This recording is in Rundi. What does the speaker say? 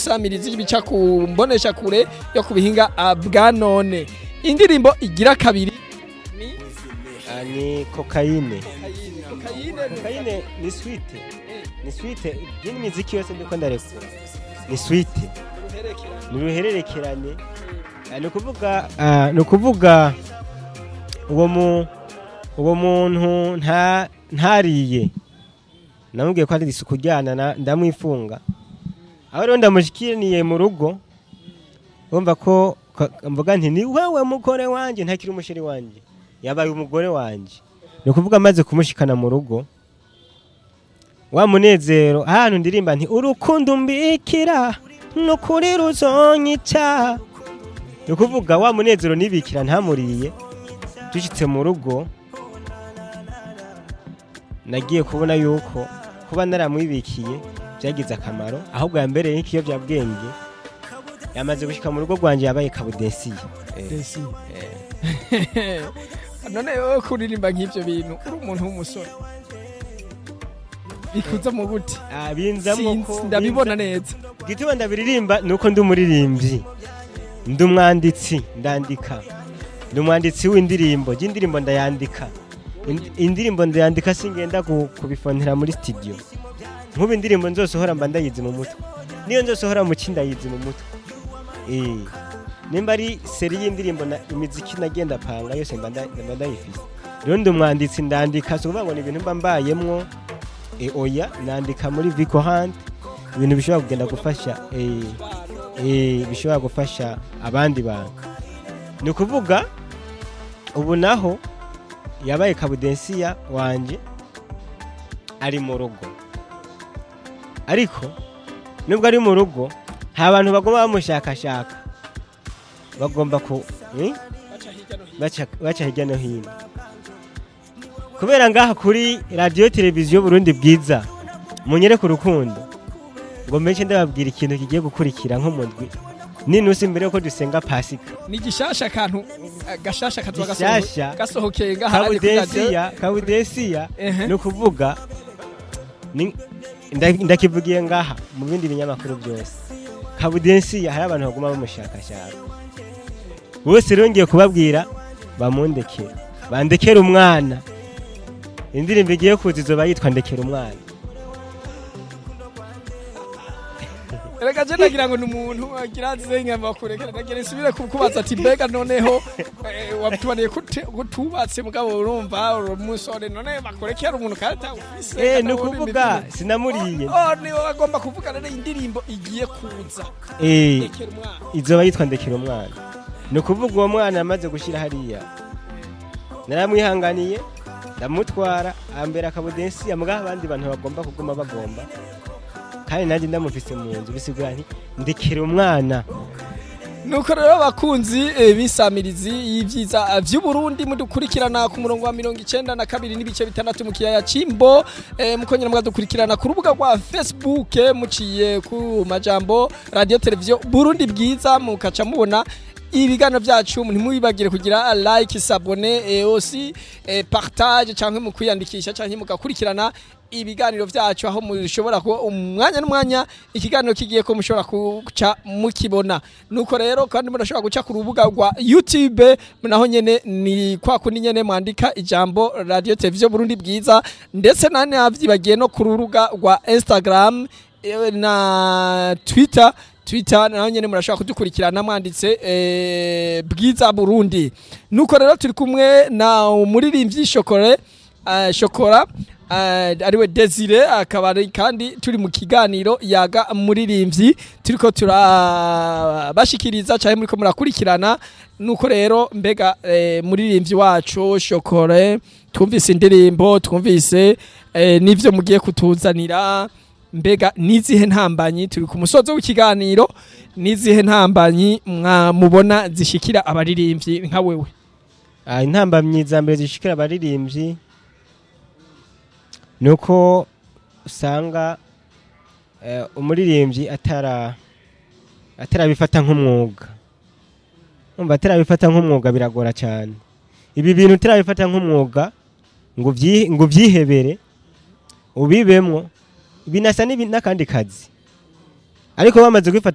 ibisamirizi bica ku mbonesha kure yo ku bihinga ah, bwa none indirimbo igira kabiri ni Ah, ni kokayine kokayine kokayine ni swite ni swite yindi miziki yose ndiko ndarekura ni swite ni uruhererekerane Ah, ni ukuvuga ah, ni ukuvuga uwo mu uwo muntu nta ntariye namubwiye ko ari isuku ryana na- ndamwifunga aho rero ndamushikiriye mu rugo urumva ko ko- mvuga nti ni wewe mugore wanjye ntakiri umusheri wanjye yabaye umugore wanjye ni ukuvuga amaze kumushikana mu rugo wa munezero ahantu ndirimba nti urukundo mbikira nukuri ruzonyica ni ukuvuga wa munezero nibikira ntamuriye dushyitse mu rugo nagiye kubona yuko kuba naramwibikiye byagize akamaro ahubwo yambereye nk'ikiyobyabwenge yamaze gushyika mu rugo rwanjye yabaye kabudesiye Desi. none wowe kuririmba nk'ibyo bintu uri umuntu w'umusore bikuza mu gute Ah, binzamwo ko Sinzi, ndabibona neza gituma ndabiririmba ni uko ndi umuririmbyi ndi umwanditsi ndandika ndi umwanditsi w'indirimbo y'indirimbo ndayandika Ind- indirimbo ndayandika singenda ku- kubifonera muri studio nk'ubu indirimbo nzosohora mba ndayizi mu mutwe niyo nzosohora mu ki ndayizi mu mutwe Eh, nimba ari seri y'indirimbo na- imiziki nagenda panga yose mba nda- mba ndayifise rero ndi umwanditsi ndandika si ukuvuga ngo ni ibintu mba mbayemwo e, oya nandika muri Vico Hunt ibintu bishobora kugenda gufasha eh, eh, bishobora gufasha abandi bantu ni ukuvuga ubu naho yabaye kabudensiya wanje ari mu rugo ariko nubwo ari mu rugo nta bantu bagomba bamushakashaka bagomba ku eh? baca baca hirya no hino kubera ngaha kuri radiyo televiziyo burundi bwiza munyereke urukundo ngo mbenshi ndababwira ikintu kigiye gukurikira nk'umudwi ninusi mbere yuko dusenga pasika ni gishasha akantu eh, gashasha kazoba Gishasha. gasoho- gasohokeye ngaha ari kuri radio. kabudesiya kabudesiya Ehe. ni ukuvuga ni- nda- ndakivugiye ngaha mu bindi binyamakuru byose kabudesiya hari abantu baguma bamushakashaka bose rero ngiye kubabwira bamundekere bandekere umwana indirimbo igiye kuza izoba yitwa ndekera umwana reka je nagira ngo ni umuntu agira zenya bakurekera nagira isubire kukubaza ati mbega noneho eh, wabitubaniye kute- kutubatse mugabo urumva uri umusore none bakurekera umuntu kandi ufise eh kandi ni wowe ukuvuga n'imitima. sinamuriye oh niwe agomba kuvuga rero indirimbo igiye kuza eh rekera umwana izoba yitwa ndekera umwana ni ukuvuga uwo mwana yamaze gushyira hariya naramwihanganiye ndamutwara ambera akabudensi amugaho abandi bantu bagomba kuguma bagomba kandi nanjye ndamufise mu nzu bisigura nti ndekera umwana nuko rero abakunzi eh, b'isamirizi y'ivyiza eh, vy'uburundi mudukurikirana ku murongo wa mirongo icenda na kabiri n'ibice bitandatu mu kiyaya c'imbo eh, mukongera mukadukurikirana ku rubuga rwa facebook eh, muciye ku majambo radio televiziyo burundi bwiza mukaca mubona ibiganiro byacu ntimwibagire kugira like sabone eh, aussi eh, partage canke mu kwiyandikisha canke mugakurikirana ibiganiro byacu aho mushobora kuba umwanya n'umwanya ikiganiro kigiye ko mushobora guca mukibona nuko rero kandi murashobora guca ku rubuga rwa youtube naho nyene ni kwa kundi nyene mwandika ijambo radio televiziyo burundi bwiza ndetse nane navyibagiye no ku rubuga rwa instagram eh, na twitter twitter naho nyene murashobora kudukurikirana mwanditse eh, bwiza burundi nuko rero turi kumwe na umuririmbyi shokore uh, shokora uh, ariwe desire akaba ari kandi turi mu kiganiro yaga muririmbyi turiko turabashikiriza cyane muriko murakurikirana nuko rero mbega eh, muririmbyi wacu shokore twumvise indirimbo twumvise eh, n'ivyo mugiye kutuzanira mbega nizihe ntambanyi turi ku musozo w'ikiganiro nizihe ntambanyi mwamubona zishikira abaririmbyi nka wewe Ah, intambamyi za mbere zishikira abaririmbyi ni uko usanga eh, umuririmbyi atara atarabifata nk'umwuga umva atarabifata nk'umwuga biragora cyane ibi bintu utarabifata nk'umwuga ngo ubyi- ngo ubyihebere ubibemwo binasa n'ibi- n'akandi kazi ariko bamaze kwifata